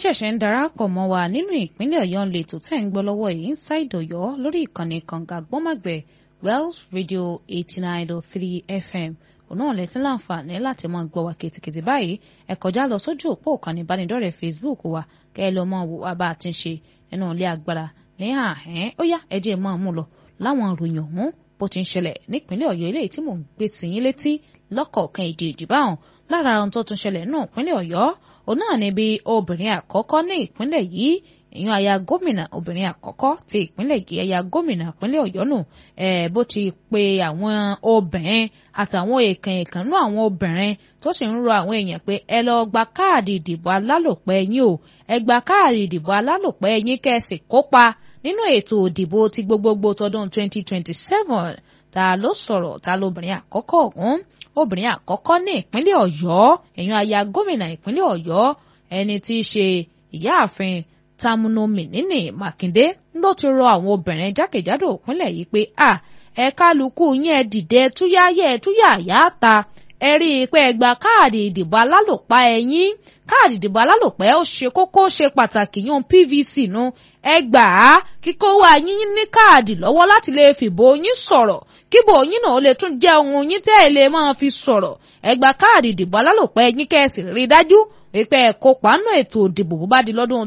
ṣẹ̀ṣẹ̀ ń darapọ̀ mọ́ wa nínú ìpínlẹ̀ ọ̀yọ́ ń lè tó tẹ̀ ń gbọ́ lọ́wọ́ yìí inside ọ̀yọ́ lórí ìkànnì kànga gbọ́mọ̀gbẹ̀ wells radio eighty nine dot three fm òun náà lẹ́tí láǹfààní láti máa gbọ́ wa kìtìkìtì báyìí ẹ kọjá lọ sójú òpó ìkànnì ìbánidọ́rẹ̀ẹ́ facebook wa kẹ́ ẹ lọ mọ wò wá bá a ti ń ṣe nínú ilé agbára ní àhẹ́n ó yá ẹ jẹ́ máa mú lọ láwọn ìròyìn ọ̀hún bó ti ń ṣẹlẹ̀ nípínlẹ̀ ọ̀yọ́ eléyìí tí mò ń gbé sí yín létí lọ́kọ̀ọ̀kan èdè ìdìbáhùn lára ohun tó tún ṣẹlẹ̀ náà ìpínlẹ̀ ọ̀yọ́ òun náà ni bí obìnrin àkọ́kọ́ ní ìpínlẹ̀ yìí ìyún aya gómìnà obìnrin àkọ́kọ́ ti ìpínlẹ̀ yìí aya gómìnà ìpínlẹ̀ ọ̀yọ́ nù ẹ̀ bó ti pe àwọn obìnrin àtàwọn èèkàn èèkàn nú àwọn obìnrin tó sì ń rọ àwọn èèyàn pé ẹ lọ gba káàdì ìdìbò alálòpẹ́ yín o ẹ gba káàdì ìdìbò alálòpẹ́ yín kẹ́sì kópa nínú ètò òdìbò ti gbogbogbò tọdún 2027 ta ló sọ̀rọ̀ ta lóbìnrin àkọ́kọ́ ọ̀hún obìnrin àkọ́kọ́ ní ìpínlẹ̀ ọ̀yọ́ èèyàn aya gómìnà ìpínlẹ̀ ọ̀yọ́ ẹni tí í ṣe ìyáàfin tamunomi nínì mákindé ló ti rọ àwọn obìnrin jákèjádò ìpínlẹ̀ yìí pé à ẹ kálukú yín ẹ dìde túyáyẹ ẹ túyàyá ta ẹ rí i pé ẹ gba káàdì ìdìbò alálòpá ẹ̀yin káàdì ìdìbò alálòpẹ́ ó ṣe kókó ṣe pàtàkì yún pvc nu ẹ gbà á kíkó wá yín ní káàdì lọ́wọ́ láti lè fìbò yín sọ̀rọ̀ kíbò yín náà lè tún jẹ́ ohun yín tẹ́ ẹ lè máa fi sọ̀rọ̀ ẹ gba káàdì ìdìbò alálòpẹ́ yín kẹ́sì rí dájú wípé ẹ kópa nínú ètò ìdìbò bó bá di lọ́dún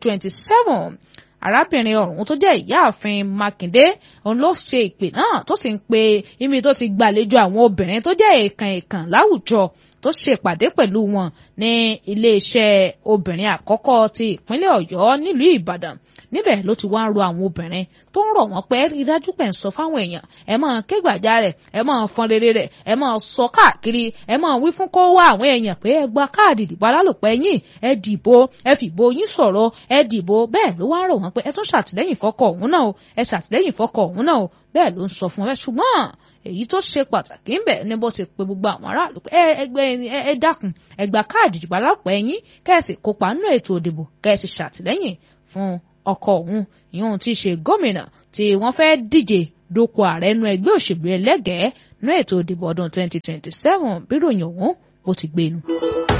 2027 arábìnrin ọ̀hún tó jẹ́ ìyáàfin mákindé òun ló ṣe ìpè náà tó sì ń pe ibi tó ti gbàlejò àwọn obìnrin tó jẹ́ èèkàn èèkàn láwùjọ tó ṣe ìpàdé pẹ̀lú wọn ní iléeṣẹ́ obìnrin àkọ́kọ́ ti ìpínlẹ̀ ọ̀yọ́ nílùú ìbàdàn níbẹ̀ ló ti wá ń ro àwọn obìnrin tó ń rọ̀ wọ́n pé rí dájú pé ń sọ fáwọn èèyàn ẹ máa ké gbàjarè ẹ máa fọn rere rẹ̀ ẹ máa sọ káàkiri ẹ máa wí fún kó wá àwọn èèyàn pé ẹ gba káàdì ìdìbò alálòpẹ́ yín ẹ dìbò ẹ fìbò yín sọ̀rọ̀ ẹ dìbò bẹ́ẹ̀ ló wá ń rọ̀ wọ́n pé ẹ tún ṣàtìlẹ́yìn fọ́kọ òun náà o ẹ ṣàtìlẹ́yìn fọ́kọ òun náà o bẹ́ẹ̀ ló ń sọ fún ẹ ṣùgbọ́n èyí tó ṣe pàtàkì ń bẹ ní bó ti pe gbogbo àwọn aráàlú pé ẹgbẹ́ ẹ dákun ẹ gba káàdì ìdìbò alálòpẹ́ yín kẹ́ẹ̀sì kópa nínú ètò òdìbò kẹ́ẹ̀sì ṣàtìlẹ́yìn fún ọkọ òun ìyóhun tí í ṣe gómìnà tí wọ́n fẹ́ díje dupò ààrẹ nu ẹgbẹ́ òṣèlú ẹlẹ́gẹ̀ẹ́ nú ètò ìdìbò ọdún 2027 bíròyìn ọ̀hún ó ti gbénu.